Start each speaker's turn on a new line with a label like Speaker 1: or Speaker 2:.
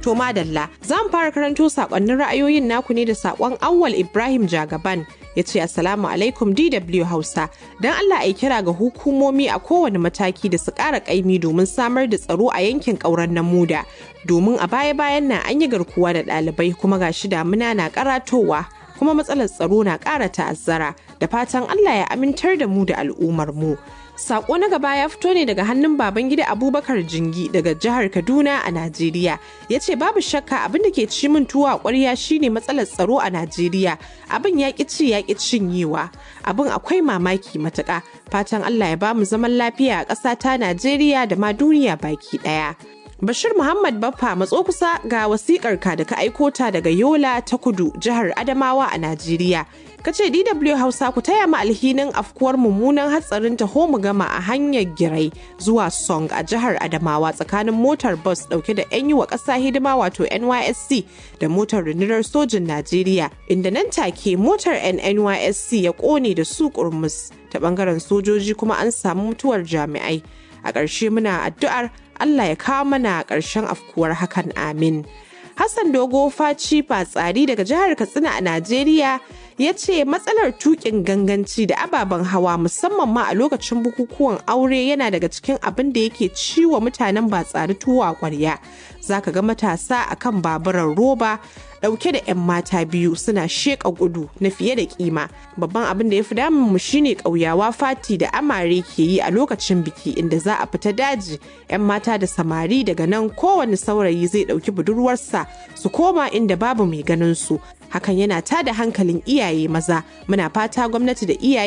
Speaker 1: To madalla, za mu fara karanto sakonnin ra'ayoyin naku ne da sakon Awwal Ibrahim Jagaban ya ce Assalamu alaikum DW Hausa. Don Allah a kira ga hukumomi a kowane mataki da su ƙara ƙaimi domin samar da tsaro a yankin ƙauren Namuda. Domin a baya-bayan nan an yi garkuwa da ɗalibai kuma ga shi damuna na karatowa kuma matsalar tsaro na ƙara ta'azzara da fatan Allah ya amintar da mu da al'ummar mu. Sako na gaba ya fito ne daga hannun baban gida Abubakar Jingi daga jihar Kaduna a Najeriya. Ya ce babu shakka abin da ke ci min tuwa ƙwarya shine matsalar tsaro a Najeriya. Abin ya ƙi ci ya ƙi cinyewa. Abin akwai mamaki matuƙa. Fatan Allah ya bamu zaman lafiya a ƙasa ta Najeriya da ma duniya baki ɗaya. Bashir Muhammad Baffa matso kusa ga wasikar ka da ka aiko ta daga Yola ta Kudu jihar Adamawa a Najeriya. Ka ce DW Hausa ku taya mu alhinin afkuwar mummunan hatsarin taho mu gama a hanyar Girai zuwa Song a jihar Adamawa tsakanin motar bus dauke da 'yan yi wa ƙasa hidima wato NYSC da motar rundunar sojin Najeriya inda nan take motar NYSC ya ƙone da su kurmus ta bangaren sojoji kuma an samu mutuwar jami'ai. A ƙarshe muna addu'ar Allah ya kawo mana ƙarshen afkuwar hakan amin. Hassan Dogo Faci Fatsari daga jihar Katsina a Najeriya ya ce matsalar tukin ganganci da ababen hawa musamman ma a lokacin bukukuwan aure yana daga cikin abin da yake ciwo mutanen ba tsari tuwa kwarya. Za ka ga matasa akan baburan roba dauke da 'yan mata biyu suna sheƙa gudu na fiye da kima babban abin da ya fi damun mu shine ƙauyawa fati da amare ke yi a lokacin biki inda za a fita daji 'yan mata da samari daga nan kowane saurayi zai ɗauki budurwarsa su koma inda babu mai ganin su hakan yana tada hankalin iyaye maza muna fata gwamnati da iyaye